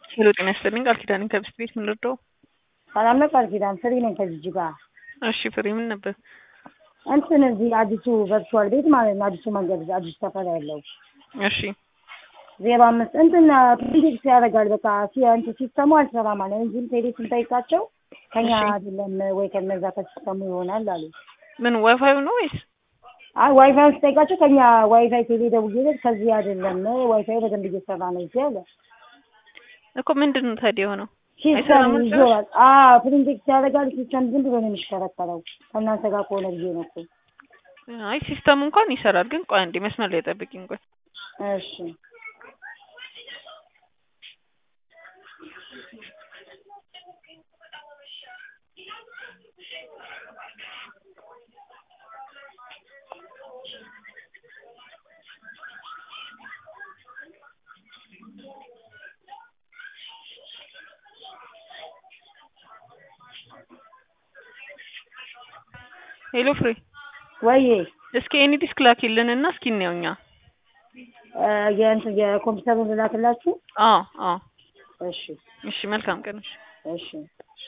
ሄሎ ጤና ይስጥልኝ ቃል ኪዳን ከብስት ቤት ምን ልርዳው? ሰላም ነው ቃል ኪዳን ፍሪ ነኝ ከዚች ጋር እሺ ፍሬ ምን ነበር? እንትን እዚህ አዲሱ ቨርቹዋል ቤት ማለት ነው አዲሱ መንገድ አዲሱ ሰፈር ያለው እሺ ዜሮ አምስት እንትን ፕሪዲክስ ያደርጋል በቃ ሲ- እንትን ሲስተሙ አልሰራም ማለት ነው። እዚህም ቴሌ ስንጠይቃቸው ከኛ እሺ። አይደለም ወይ ከነዛ ከሲስተሙ ይሆናል አሉ። ምን ዋይፋዩ ነው ወይስ? አይ ዋይፋይ ስጠይቃቸው ከኛ ዋይፋይ ቴሌ ደውዬለት ከዚህ አይደለም ዋይፋይ በደንብ እየሰራ ነው እዚህ አለ። እኮ ምንድን ነው ታዲያ የሆነው? ሲስተም አይሰራም ጭራሽ? ይዞራል። አዎ ፕሪንቴክስ ያደርጋል። ሲስተም ዝም ብሎ ነው የሚሽከረከረው። ከእናንተ ጋር ከሆነ ብዬ ነው እኮ። አይ ሲስተሙ እንኳን ይሰራል፣ ግን ቆይ አንዴ መስመር ላይ ጠብቂኝ ቆይ። እሺ ሄሎ ፍሬ ወይ እስኪ ኤኒ ዲስክ ላኪልን እና እስኪ እንየው እኛ። የእንትን የኮምፒውተሩን ልላክላችሁ። አዎ አዎ እሺ እሺ መልካም ቀን እሺ። እሺ